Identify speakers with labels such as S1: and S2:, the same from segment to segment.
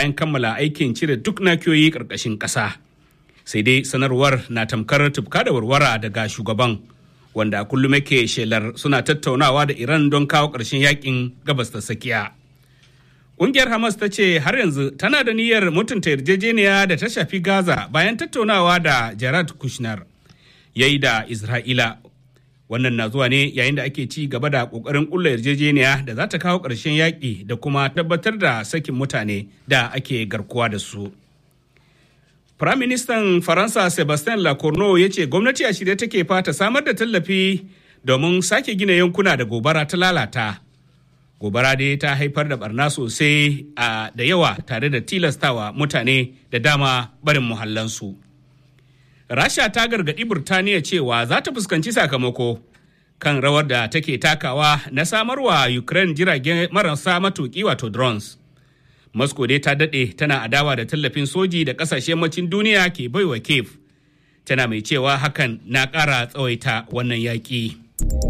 S1: bayan kammala aikin cire duk nakiyoyi ƙarƙashin ƙasa. Sai dai sanarwar na tamkar tufka da warwara daga shugaban wanda kullum yake shelar suna tattaunawa da Iran don kawo ƙarshen yakin gabas ta tsakiya. Ƙungiyar Hamas ta ce har yanzu tana da niyyar mutunta yarjejeniya da ta shafi Gaza bayan tattaunawa da Jared Kushner ya yi da Isra'ila. Wannan na zuwa ne yayin da ake ci gaba da ƙoƙarin ƙulla yarjejeniya da za ta kawo ƙarshen yaƙi da kuma tabbatar da sakin mutane da ake garkuwa da su. Firaministan Faransa Sebastien Lecornu ya ce gwamnati a shirye take fata samar da tallafi domin sake gina yankuna da gobara ta lalata. gobara dai ta haifar da barna sosai a da yawa tare da tilastawa mutane da dama barin muhallansu. rasha ta gargaɗi burtaniya cewa za ta fuskanci sakamako kan rawar da take takawa na samarwa ukraine jirage marasa matuƙi wato drones moscow dai ta daɗe tana adawa da tallafin soji da ƙasashen macin duniya ke baiwa kiev tana mai cewa hakan na ƙara tsawaita wannan yaƙi.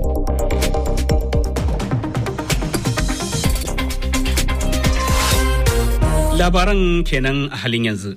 S1: labaran kenan a halin yanzu.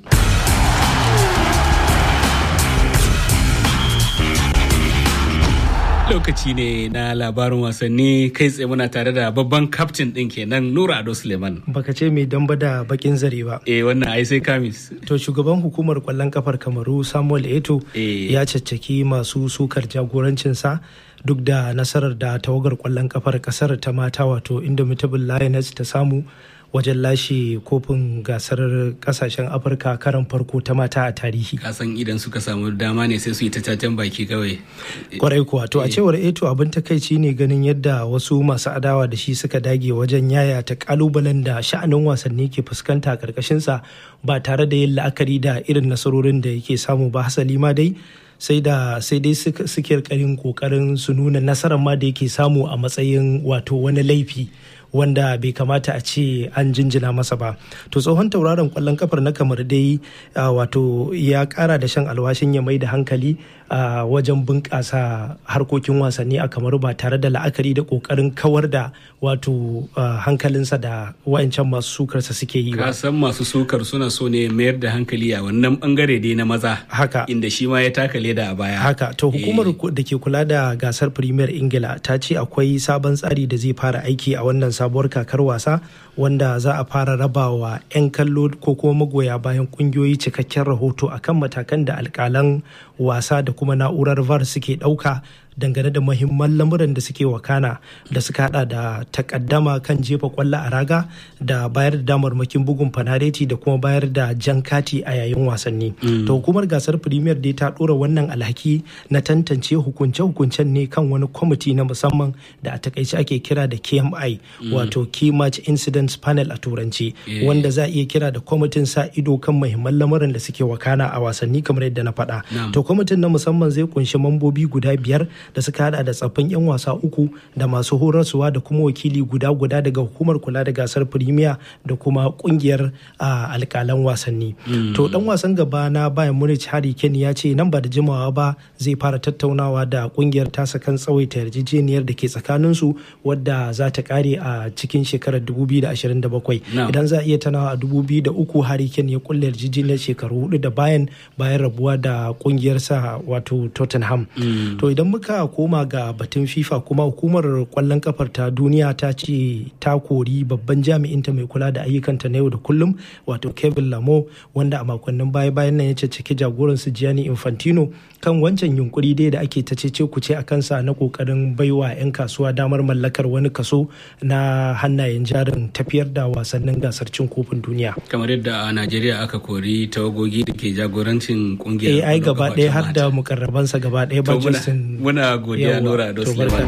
S1: Lokaci ne na labarin wasanni kai tsaye muna tare da babban kaftin ɗin kenan Nura Ado Suleiman.
S2: Baka ce mai damba da bakin zare ba.
S1: Eh wannan ai sai kamis.
S2: To shugaban hukumar kwallon kafar Kamaru Samuel Eto ya caccaki masu sukar jagorancinsa duk da nasarar da tawagar kwallon kafar kasar ta mata wato Indomitable Lioness ta samu wajen lashe kofin gasar kasashen afirka karan farko ta mata a tarihi
S1: kasan idan suka samu dama ne sai su yi ta cacan baki kawai
S2: kwarai kuwa to a cewar eto abin takaici ne ganin yadda wasu masu adawa da shi suka dage wajen yaya ta kalubalen da sha'anin wasanni ke fuskanta karkashinsa ba tare da yin la'akari da irin nasarorin da yake samu ba hasali ma dai sai da sai dai suke karin kokarin su nuna nasarar ma da yake samu a matsayin wato wani laifi wanda bai kamata a ce an jinjina masa ba to tsohon tauraron kwallon kafar na kamar dai wato ya kara da shan alwashin ya mai da hankali a wajen bunƙasa harkokin wasanni a kamar ba tare da la'akari da ƙoƙarin kawar da wato hankalinsa da wa'ancan masu sukarsa suke yi ba.
S1: san masu sukar suna so ne mayar da hankali a wannan bangare dai na maza
S2: haka
S1: inda shi ma ya taka leda a baya
S2: haka to hukumar da ke kula da gasar premier ingila ta ce akwai sabon tsari da zai fara aiki a wannan sabuwar kakar wasa wanda za a fara rabawa 'yan kallo ko kuma magoya bayan kungiyoyi cikakken rahoto akan matakan da alkalan wasa da kuma na'urar var suke ɗauka dangane da mahimman lamuran da suke wakana da suka hada da takaddama kan jefa kwallo a raga da bayar da damarmakin bugun fanareti da kuma bayar da jan kati a yayin wasanni to hukumar gasar premier dai ta dora wannan alhaki na tantance hukunce-hukuncen ne kan wani kwamiti na musamman da a takaice ake kira da kmi wato key match incidents panel a turanci wanda za a iya kira da kwamitin sa ido kan mahimman lamuran da suke wakana a wasanni kamar yadda na faɗa to kwamitin na musamman zai kunshi mambobi guda biyar da suka hada da tsaffin 'yan wasa uku da masu horarsuwa da kuma wakili guda guda daga hukumar kula da gasar firimiya da kuma kungiyar alkalan wasanni to dan wasan gaba na bayan munich harry kane ya ce nan ba da jimawa ba zai fara tattaunawa da kungiyar tasa kan tsawaita yarjejeniyar da ke tsakanin su wadda za ta kare a cikin shekarar 2027 idan za a iya tanawa a 2003 harry kane ya kulle yarjejeniyar shekaru hudu da bayan bayan rabuwa da kungiyarsa wato tottenham to idan muka koma ga batun fifa kuma hukumar kwallon kafar ta duniya ta ce ta kori babban jami'inta mai kula da ayyukanta na yau da kullum wato kevin lamo wanda a makonnin baya bayan nan ya caccaki jagoran su gianni infantino kan wancan yunkuri dai da ake ta cece kuce a kansa na kokarin baiwa 'yan kasuwa damar mallakar wani kaso na hannayen jarin tafiyar da wasannin gasar cin kofin duniya
S1: kamar yadda a najeriya aka kori tawagogi da ke jagorancin kungiyar
S2: ai gaba ɗaya har da mukarrabansa gaba ɗaya ba
S1: muna godiya nura da suleiman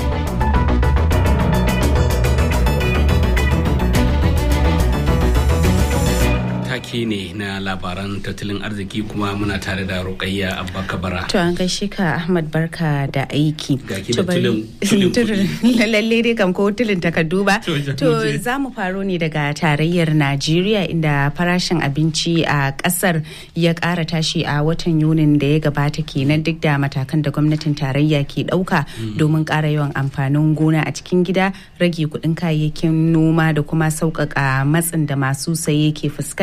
S1: take ne na labaran tattalin arziki kuma muna tare da rukayya abba kabara
S3: to an gaishe ka ahmad barka da aiki
S1: ga ki da tulin
S3: lalle dai kam ko tulin takardu ba to za mu faro ne daga tarayyar najeriya inda farashin abinci a kasar ya kara tashi a watan yunin da ya gabata kenan duk da matakan da gwamnatin tarayya ke dauka domin kara yawan amfanin gona a cikin gida rage kudin kayayyakin noma da kuma sauƙaƙa matsin da masu saye ke fuskanta